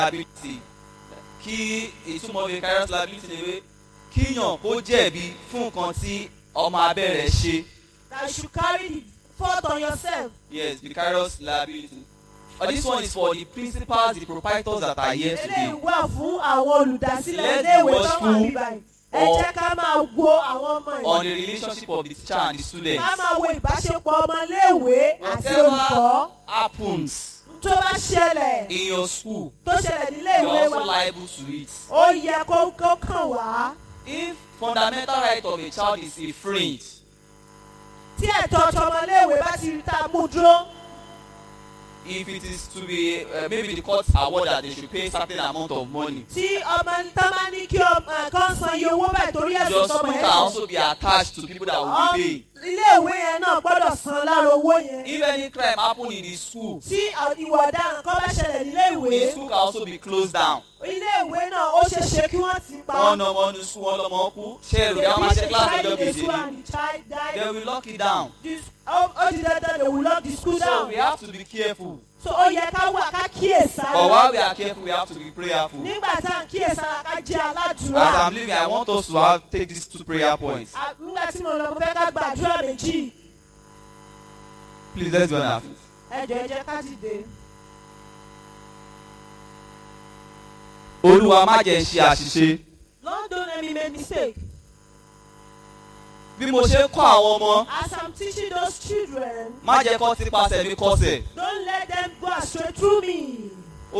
liability kí ìtumọ̀ vicarious liability ni pé kíyàn kó jẹ̀bi fún nǹkan tí ọmọ abẹ́ rẹ̀ ṣe that you should carry the fault on yourself. yes vicarious liability but this one is for the principals the proprietors that are here eléyìí today wà fún àwọn olùdásílẹ̀ Let iléèwé the tó wà gospel níbàyìí. ẹ or- jẹ́ ká máa wo àwọn ọmọ on yìí. the relationship of the teacher and the student ká máa wo ìbáṣepọ̀ ọmọ iléèwé àti olùkọ́. whatever happens tó bá ṣẹlẹ̀ in your school tó ṣẹlẹ̀ nílé you are ìwé also wa liable to it ó yẹ kó kó kàn wá. if fundamental right of a child is infringed tí ẹ̀tọ́ tọmọléèwé bá ti rí tá a mú dúró. if it is to be uh, maybe the court award that they should pay certain amount of money tí ọmọ tá máa ní kí ọmọ kan san iye owó báyìí torí ẹ̀sùn your tọmọ school yẹn can ṣe. also be attached to people that will Ọm- be paying iléèwé yẹn náà gbọ́dọ̀ san lára owó yẹn. if any crime happen in the school tí ìwà ọ̀daràn kan bá ṣẹlẹ̀ nílé ìwé the school can also be closed down iléèwé náà ó ṣeé ṣe kí wọ́n ti pa. wọn ọmọ ní school wọn lọmọ kú ṣé èrò They yà máa beat ṣe the class child ẹjọ́ in the kejì school ni and the child die. they will lock it down This- ó ó di dandan they will lock the school so down. we have to be careful so ó yẹ ká wà ká kíyèsára. but while we are careful we have to be prayerful. nígbà tá à ń kíyèsára ká jẹ́ As aládùúrà. I'm leaving, I want us to have take these two prayer points. À- nígbà tí mo lọ mo fẹ́ ká gbàdúrà méjì. Please let's be on our feet. ẹ jọ̀ọ́ ẹ jẹ́ ká dìde. Olúwa má jẹ́ n ṣe àṣìṣe. Lord don't let me make mistake. Bí mo ṣe ń kọ́ àwọn ọmọ, as I'm teaching those children má jẹ́ kó ti pasẹ̀ mi kọsẹ̀. don't let them go astray through me.